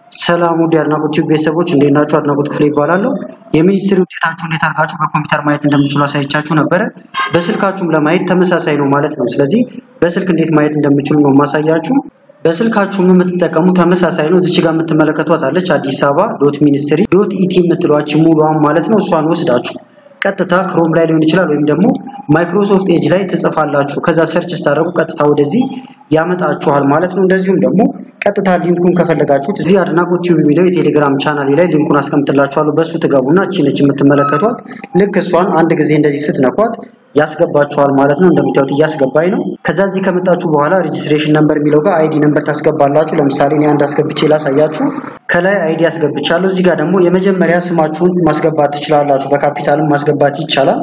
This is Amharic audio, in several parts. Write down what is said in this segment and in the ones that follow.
ሰላም ውድ የአድናቆት ቲዩብ ቤተሰቦች እንዴት ናችሁ? አድናቆት ክፍሌ ይባላለሁ። የሚኒስትሪ ውጤታችሁ እንዴት አድርጋችሁ በኮምፒውተር ማየት እንደምችሉ አሳይቻችሁ ነበረ። በስልካችሁም ለማየት ተመሳሳይ ነው ማለት ነው። ስለዚህ በስልክ እንዴት ማየት እንደምችሉ ነው ማሳያችሁ። በስልካችሁም የምትጠቀሙ ተመሳሳይ ነው። እዚች ጋር የምትመለከቷት አለች አዲስ አበባ ዶት ሚኒስትሪ ዶት ኢቲ የምትሏች ሙሉዋን ማለት ነው። እሷን ወስዳችሁ ቀጥታ ክሮም ላይ ሊሆን ይችላል ወይም ደግሞ ማይክሮሶፍት ኤጅ ላይ ትጽፋላችሁ። ከዛ ሰርች ስታደርጉ ቀጥታ ወደዚህ ያመጣችኋል ማለት ነው። እንደዚሁም ደግሞ ቀጥታ ሊንኩን ከፈለጋችሁት እዚህ አድናቆት ቲዩብ የሚለው የቴሌግራም ቻናሌ ላይ ሊንኩን አስቀምጥላችኋለሁ። በሱ ትገቡና እቺ ነች የምትመለከቷት። ልክ እሷን አንድ ጊዜ እንደዚህ ስትነኳት ያስገባችኋል ማለት ነው። እንደምታዩት እያስገባኝ ነው። ከዛ እዚህ ከመጣችሁ በኋላ ሬጅስትሬሽን ነምበር የሚለው ጋር አይዲ ነምበር ታስገባላችሁ። ለምሳሌ እኔ አንድ አስገብቼ ላሳያችሁ። ከላይ አይዲ አስገብቻለሁ። እዚህ ጋር ደግሞ የመጀመሪያ ስማችሁን ማስገባት ትችላላችሁ። በካፒታልም ማስገባት ይቻላል።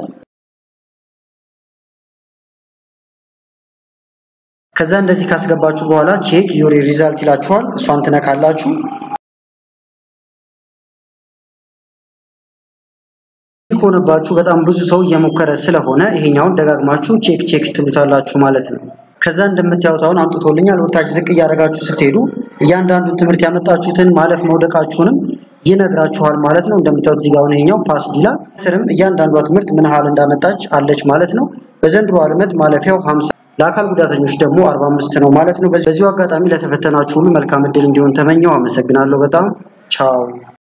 ከዛ እንደዚህ ካስገባችሁ በኋላ ቼክ ዩር ሪዛልት ይላችኋል። እሷን ትነካላችሁ። ከሆነባችሁ በጣም ብዙ ሰው እየሞከረ ስለሆነ ይሄኛውን ደጋግማችሁ ቼክ ቼክ ትሉታላችሁ ማለት ነው። ከዛ እንደምታዩት አሁን አምጥቶልኛል። ወደታች ዝቅ እያደረጋችሁ ስትሄዱ እያንዳንዱን ትምህርት ያመጣችሁትን ማለፍ መውደቃችሁንም ይነግራችኋል ማለት ነው። እንደምታዩት እዚህ ጋር አሁን ይሄኛው ፓስ ይላል። ስርም እያንዳንዷ ትምህርት ምን ያህል እንዳመጣች አለች ማለት ነው። በዘንድሮ ዓመት ማለፊያው 50 ለአካል ጉዳተኞች ደግሞ 45 ነው ማለት ነው። በዚሁ አጋጣሚ ለተፈተናችሁ ሁሉ መልካም እድል እንዲሆን ተመኘው። አመሰግናለሁ በጣም ቻው።